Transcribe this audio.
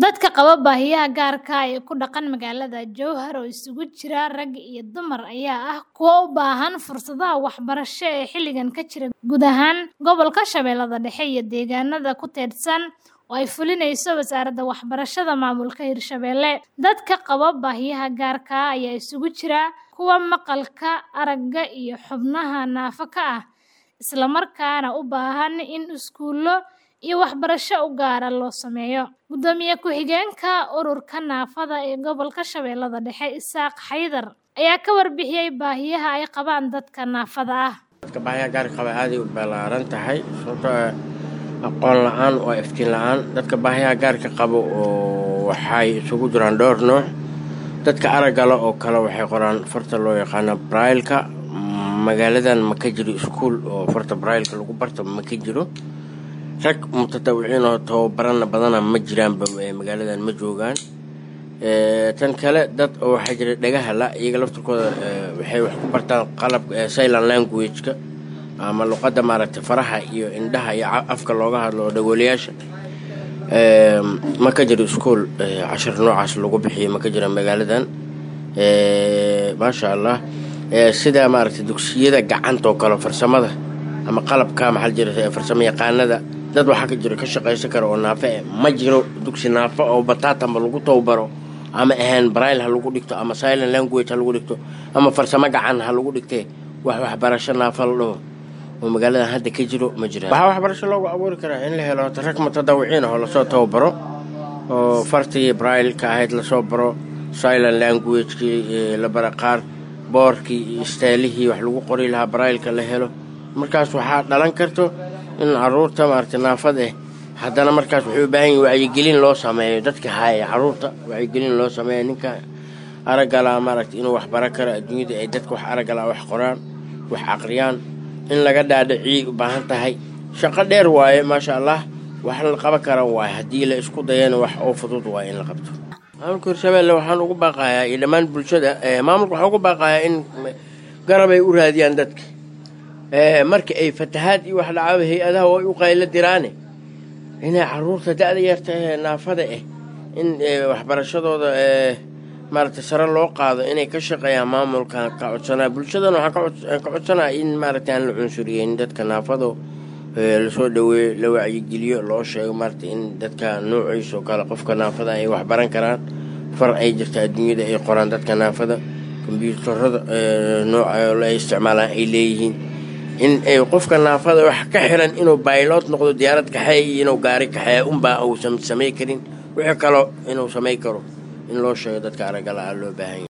Dadka qaba baahiyaha gaarka ah ee ku dhaqan magaalada Jowhar oo isugu jira rag iyo dumar ayaa ah kuwa u baahan fursadaha waxbarasho ee xilligan ka jira guud ahaan gobolka Shabeellaha Dhexe iyo deegaanada ku teedsan oo ay fulinayso Wasaaradda Waxbarashada Maamulka Hirshabelle. Dadka qaba baahiyaha gaarka ah ayaa isugu jira kuwa maqalka, aragga iyo xubnaha naafo ka ah, isla markaana u baahan in iskuullo iyo waxbarasho u gaar ah loo sameeyo. Gudoomiye ku-xigeenka Ururka Naafada ee Gobolka Shabeellaha Dhexe, Isaaq Xaydar, ayaa ka warbixiyay baahiyaha ay qabaan dadka naafada ah. dadka baahiyaha gaarka qaba aaday u ballaaran tahay sababtoo ah aqoon la-aan waa iftiin la-aan dadka baahiyaha gaarka qabo oo waxay isugu jiraan dhowr nooc dadka araggala oo kale waxay qoraan farta loo yaqaano brailka magaaladan ma ka jiro iskuul oo farta brailka lagu barta ma ka jiro rag mutatawiciin oo tababarana badana ma jiraanba magaaladan ma joogaan tan kale dad oo waxaa jira dhagaha la iyaga laftirkooda waxay wax ku bartaan qalab silent language-ka ama luqadda maaragtay faraha iyo indhaha iyo afka looga hadlo oo dhagoolayaasha ma ka jiro iskuol cashar noocaas lagu bixiyo ma ka jira magaaladan maasha allah sida maaragtay dugsiyada gacanta oo kale farsamada ama qalabka maxaa jira farsamo yaqaanada dad waxaa ka jiro ka shaqaysan kara oo naafo eh ma jiro dugsi naafo oo bataatanba lagu tababaro ama ahaan braille ha lagu dhigto ama silent language ha lagu dhigto ama farsamo gacan ha lagu dhigtee wax waxbarasho naafo la dhaho oo magaaladan hadda ka jiro ma jiraan waxaa waxbarasho loogu abuuri karaa in la helo rag mutadawiciin ah oo lasoo tababaro oo fartii braille-ka ahayd lasoo baro silent language-kii la bara qaar boorkii iyo istaylihii wax lagu qori lahaa braille-ka la helo markaas waxaa dhalan karto in caruurta maaragtay naafad eh haddana markaas waxay u baahan yihin wacyigelin loo sameeyo dadka haaya caruurta wacyigelin loo sameeyo ninka araggala maaragtay inuu wax baran karo adduunyada ay dadka wax araggala wax qoraan wax aqriyaan in laga dhaadhiciyay u baahan tahay shaqo dheer waaye maasha allah wax la qaban kara waaye haddii la isku dayana wax oo fudud waaye in la qabto maamulka hirshabelle waxaan ugu baaqayaa iyo dhammaan bulshada maamulka waxaan ugu baaqayaa in garab ay u raadiyaan dadka marka ay fatahaad iyo wax dhacaaba hay-adaha way u qaylo diraane inay caruurta da-da yarta ee naafada ah in waxbarashadooda maaragtay sare loo qaado inay ka shaqeeyaan maamulka ka codsanaa bulshadana waxaan ka codsanaa in maaragtay aan la cunsuriyeyn dadka naafado lasoo dhaweeyo la wacyigeliyo loo sheego maaragtay in dadka noociisa oo kale qofka naafada ay wax baran karaan far ay jirta adduunyada ay qoraan dadka naafada kombyuutarada nooca la isticmaalaan ay leeyihiin in qofka naafada wax ka xiran inuu baylot noqdo diyaarad kaxeey iyo inuu gaari kaxeeya unbaa uusan samay karin wixii kaloo inuu samay karo in loo sheego dadka araggala ah loo baahan yahy